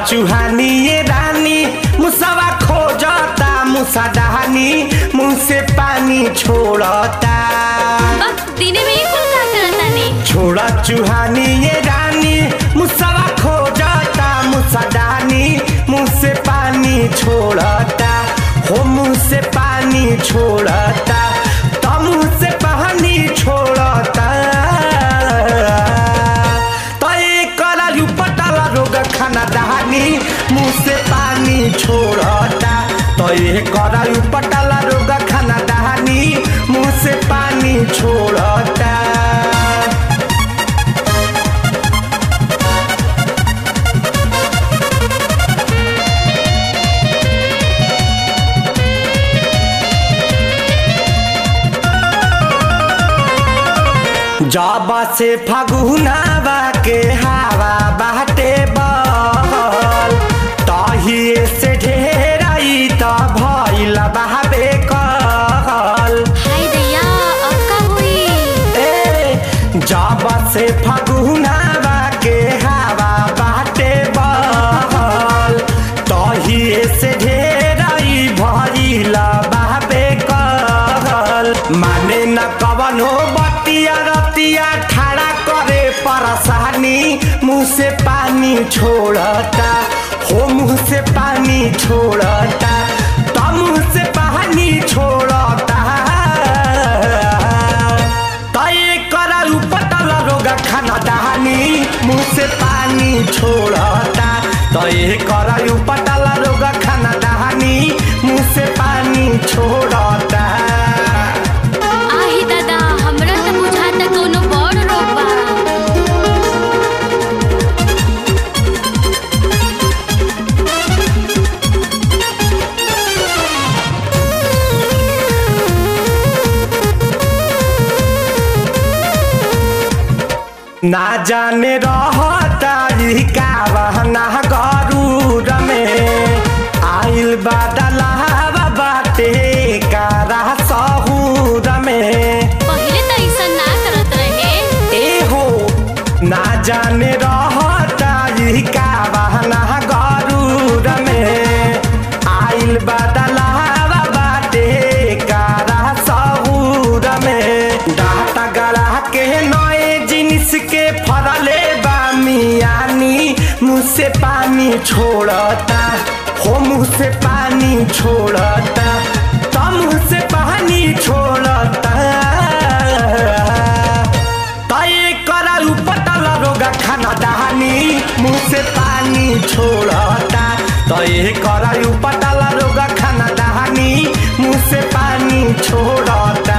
चुहानी ये रानी मुसवा खोजता मुसा डहानी मुंह से पानी छोड़ता बस दिने में ही कुल का करतानी छोड़ा चुहानी ये रानी मुसवा खोजता मुसा डहानी मुंह से पानी छोड़ता हो मुंह से पानी छोड़ता तो मुंह से पानी छोड़ता तो एक करायु पटाला रोग खाना दहानी मुंह से पानी छोड़ता तो ये करायु पटाला रोग खाना दहानी मुंह से पानी छोड़ता जाबा से फगुनावा के हवा बाटे बहल तहिए से ढेराई त भइल बहाबे कहल हाय दैया अब का हुई ए जाबा से फगुनावा के हवा बाटे बहल तहिए से ढेराई भइल बहाबे कहल माने न कवनो बतिया रतिया ठाड़ा करे परसानी मुंह से पानी छोड़ता हो मुंह से पानी छोड़ता तो मुंह से पानी छोड़ता तय कराऊ पटल रोग खाना दहानी मुंह से पानी छोड़ता तय कराऊ पटल रोग खाना दहानी मुंह से पानी छोड़ता आही दादा हमरा त बुझाता कोनो बड़ रोग बा ना जाने रहता ई का बहना गरूर में आइल बादलावा बाटे कारा सहूर में पहिले त ऐसा ना करत रहे ए हो ना जाने रहता ई का बहना गरूर में आइल बादलावा बाटे कारा सहूर में डाटा गला के नए जिनिस के फरले बा मियानी मुँह से पानी छोड़ता हो मुँह से पानी छोड़ता तो मुँह से पानी छोड़ता तय कराऊ पटल रोग खाना दहानी मुंह से पानी छोड़ता तय कराऊ पटल रोग खाना दहानी मुंह से पानी छोड़ता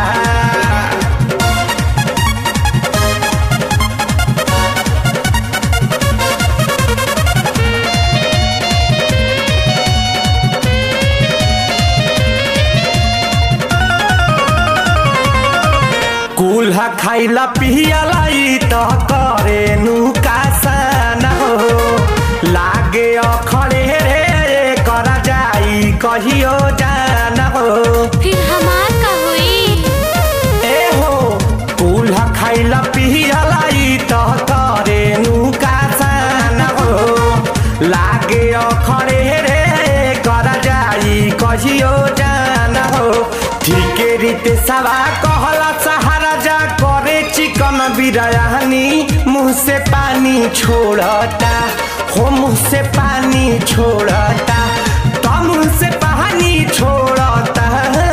कुल्हा खाइला पियला ई त करे नुकासन हो लागे अखड़े रे कर जाई कहियो जान हो फिर हमार का हुई ए हो कुल्हा खाइला पियला ई त करे नुकासन हो लागे अखड़े रे कर जाई कहियो जान हो ठीके रीते सवा कहला सहारा जा करे चिकन बिरयानी मुंह से पानी छोड़ता हो मुंह से पानी छोड़ता तो मुंह से पानी छोड़ता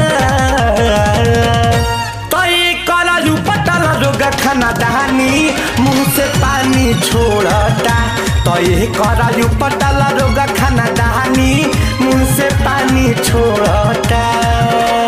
तो ये करालू पटल रोग खाना दहानी मुंह से पानी छोड़ता तो ये करालू पटल रोग खाना दहानी मुंह से पानी छोड़ता